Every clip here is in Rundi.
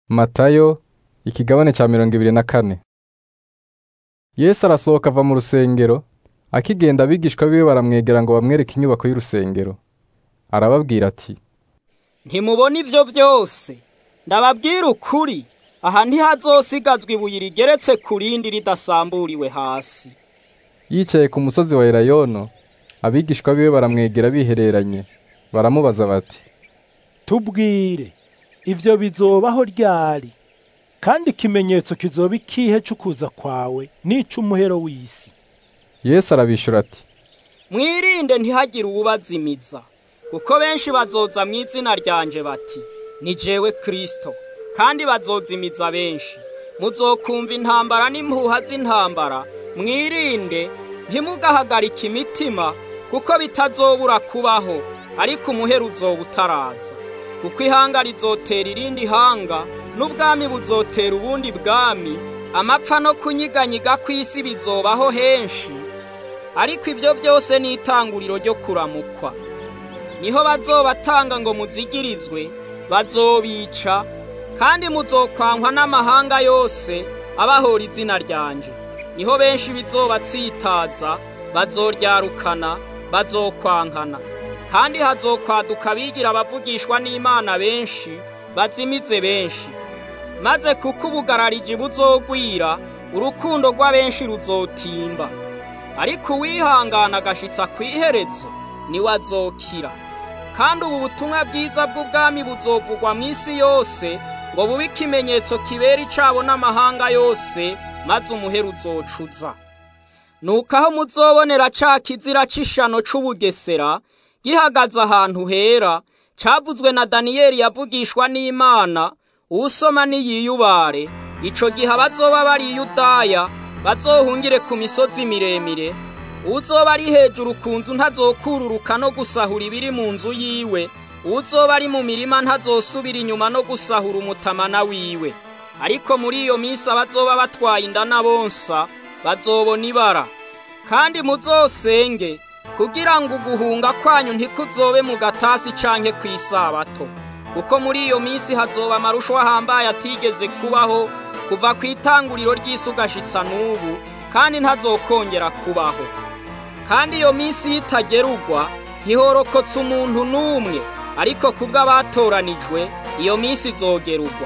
Matayo ikigabane ca mirongo ibiri na kane Yesu arasohoka ava mu rusengero akigenda abigishwa biwe baramwegera ngo bamwereke inyubako y'urusengero arababwira ati ntimubona ivyo vyose ndababwira ukuri aha ntihazosigazwa ibuye rigeretse ku rindi ridasamburiwe hasi yicaye ku musozi wa Elayono abigishwa biwe baramwegera bihereranye baramubaza bati tubwire ivyo bizobaho ryari kandi ikimenyetso kizoba ikihe c'ukuza kwawe n'ic'umuhero w'isi Yesu arabishura ati mwirinde ntihagire uwubazimiza kuko benshi bazoza mu izina ryanje bati ni jewe kristo kandi bazozimiza benshi muzokumva intambara n'impuha z'intambara mwirinde ntimugahagarike imitima kuko bitazobura kubaho ariko umuhero uzoba utaraza kuko ihanga rizotera irindi hanga n'ubwami buzotera ubundi bwami amapfa no kunyiganyiga kw'isi bizobaho henshi ariko ibyo byose ni itanguriro ryo kuramukwa niho bazobatanga ngo muzigirizwe bazobica kandi muzokwankwa n'amahanga yose abahora izina ryanje niho benshi bizobatsitaza bazoryarukana bazokwankana kandi hazokwaduka abigira abavugishwa n'imana benshi bazimize benshi maze kuko ubugarariji buzogwira urukundo rw'abenshi ruzotimba ariko uwihangana agashitsa kw'iherezo niwe azokira kandi ubu butumwa bwiza bw'ubwami buzovugwa mu isi yose ngo bube ikimenyetso kibera icabo n'amahanga yose maze umuhero uzocuza nuko aho muzobonera ca kizira c'ishano c'ubugesera gihagaze ahantu hera cavuzwe na daniyeli yavugishwa n'imana uwusoma niyiyubare ico gihe abazoba bari i yudaya bazohungire ku misozi miremire uwuzoba ari hejuru ku nzu ntazokururuka no gusahura ibiri mu nzu yiwe uwuzoba ari mu mirima ntazosubira inyuma no gusahura umutamana wiwe ariko muri iyo minsi abazoba batwaye inda na bonsa bazobona ibara kandi muzosenge kugira ngo uguhunga kwanyu ntikuzobe mu gatasi canke kw'isabato kuko muri iyo minsi hazoba amarushwa ahambaye atigeze kubaho kuva ku itanguriro ry'isi ugashitsa n'ubu kandi ntazokongera kubaho kandi iyo minsi yitagerugwa ntihorokotse umuntu n'umwe ariko kubw'abatoranijwe iyo minsi izogerugwa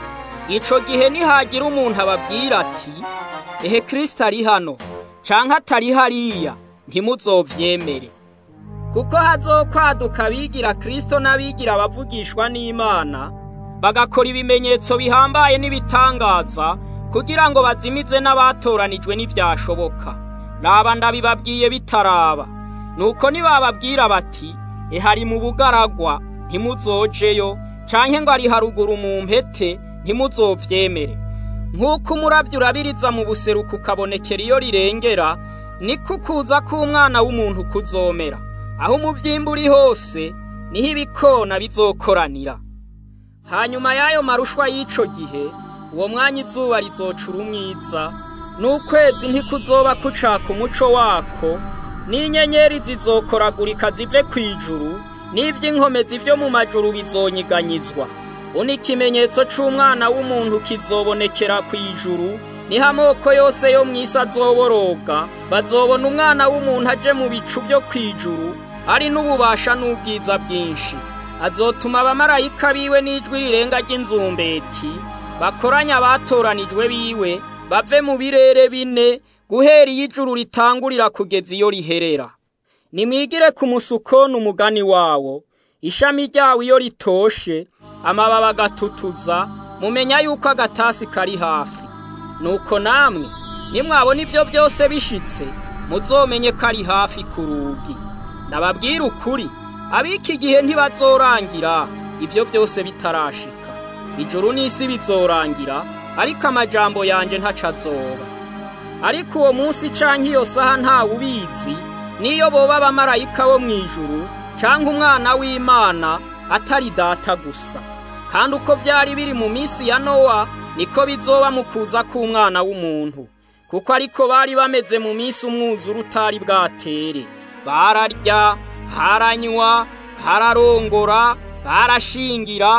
ico gihe nihagira umuntu ababwira ati ehe kristo ari hano canke atari hariya ntimuzovyemere kuko hazokwaduka abigira kristo n'abigira abavugishwa n'imana bagakora ibimenyetso bihambaye n'ibitangaza kugira ngo bazimize n'abatoranijwe n'ivyashoboka raba ndabibabwiye bitaraba nuko nibababwira bati ehari mu bugaragwa ntimuzojeyo canke ngo ari haruguru mu mpete ntimuzovyemere nk'uko umuravyi urabiriza mu buseruko ukabonekera iyo rirengera niko ukuza k'umwana w'umuntu kuzomera aho umuvyimba uri hose niho ibikona bizokoranira hanyuma y'ayo marushwa y'ico gihe uwo mwanya izuba rizocura umwiza n'ukwezi ntikuzoba kucaka umuco wako n'inyenyeri zizokoragurika zive kw'ijuru n'ivy'inkomezi vyo mu majuru bizonyiganyizwa uno ikimenyetso c'umwana w'umuntu kizobonekera kw'ijuru niho amoko yose yo mw'isi azoboroga bazobona umwana w'umuntu aje mu bicu vyo kw'ijuru ari n'ububasha n'ubwiza bwinshi azotuma abamarayika biwe n'ijwi rirenga ry'inzumbeti bakoranya abatoranijwe biwe bave mu birere bine guhera iyo ijuru ritangurira kugeza iyo riherera nimwigire ku musukoni umugani wawo ishami ryawo iyo ritoshe amababi agatutuza mumenya yuko agatasi kari hafi nuko namwe nimwabona ivyo byose bishitse muzomenye ko ari hafi ku rugi ndababwira ukuri ab'iki gihe ntibazorangira ivyo byose bitarashika ijuru n'isi bizorangira ariko amajambo yanje ntaco azoba ariko uwo munsi canke iyo saha ntawe ubizi niyo boba abamarayika bo mw'ijuru canke umwana w'imana atari data gusa kandi uko vyari biri mu minsi ya nowa niko bizoba mu kuza k'umwana w'umuntu kuko ariko bari bameze mu minsi umwuzura utari bwatere bararya haranywa hararongora barashingira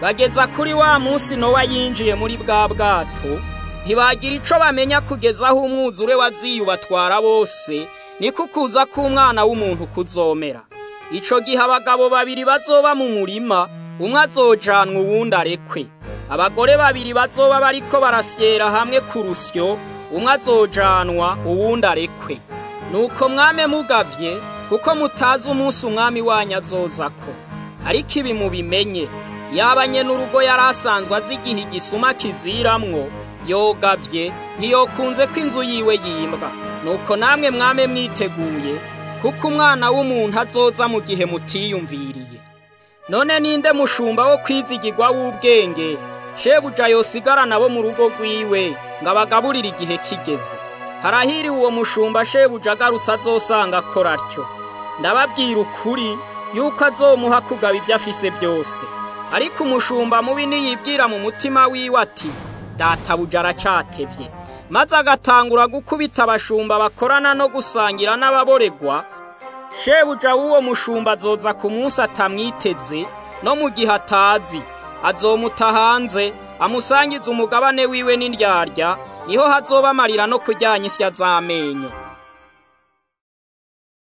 bageza kuri wa munsi nowa yinjiye muri bwa bwato ntibagira ico bamenya kugeza aho umwuzure waziyubatwara bose niko kuza k'umwana w'umuntu kuzomera ico gihe abagabo babiri bazoba mu murima umwe azojanwa uwundi arekwe abagore babiri bazoba bariko barasyera hamwe ku rusyo umwe azojanwa uwundi arekwe nuko mwame mugavye kuko mutazi umunsi umwami wanyu azozako ariko ibi mubimenye yaba nyene urugo yari asanzwe azi igihe igisuma kiziramwo yogavye ntiyokunze ko inzu yiwe yimbwa nuko namwe mwame mwiteguye kuko umwana w'umuntu azoza mu gihe mutiyumviriye none ninde mushumba wo kwizigirwa w'ubwenge shebuja yosigara nabo mu rugo rwiwe ngo abagaburire igihe kigeze harahiriwe uwo mushumba shebuja agarutse azosanga akora atyo ndababwira ukuri yuko azomuha kugaba ibyo afise byose ariko umushumba mubi niyibwira mu mutima wiwe ati databuja aracatevye maze agatangura gukubita abashumba bakorana no gusangira n'ababoregwa shebuja w'uwo mushumba azoza ku munsi atamwiteze no mu gihe atazi azomuta hanze amusangiza umugabane wiwe n'indyarya niho hazoba amarira no kuryanya isya z'amenyo